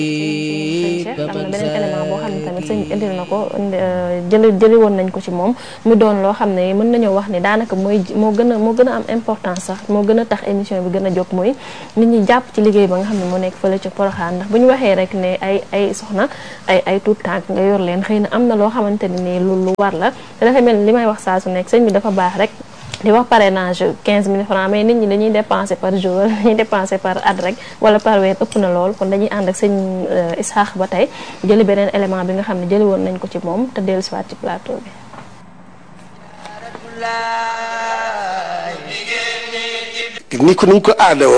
am na beneen élément boo xam ne tamit sëñ bi indil na ko jëli jëli woon nañ ko ci moom mu doon loo xam ne mën nañoo wax ni daanaka mooy moo gën a moo gën a am importance sax moo gën a tax émission bi gën a jóg mooy nit ñi jàpp ci liggéey ba nga xam ne moo nekk fële ca Poroxaan ndax bu ñu waxee rek ne ay ay soxna ay ay tuut tànk nga yor leen xëy na am na loo xamante ne nii lu lu war la te dafa mel ni li may wax saa su nekk sëñ bi dafa baax rek di wax parrainage 15 000 francs mais nit ñi dañuy dépenser par jour dañuy dépenser par at rek wala par weer ëpp na lool kon dañuy ànd ak sëñ Isaax ba tey jëli beneen élément bi nga xam ne jëli woon nañ ko ci moom te dellu siwaat ci plateau bi ni ko ni ko aada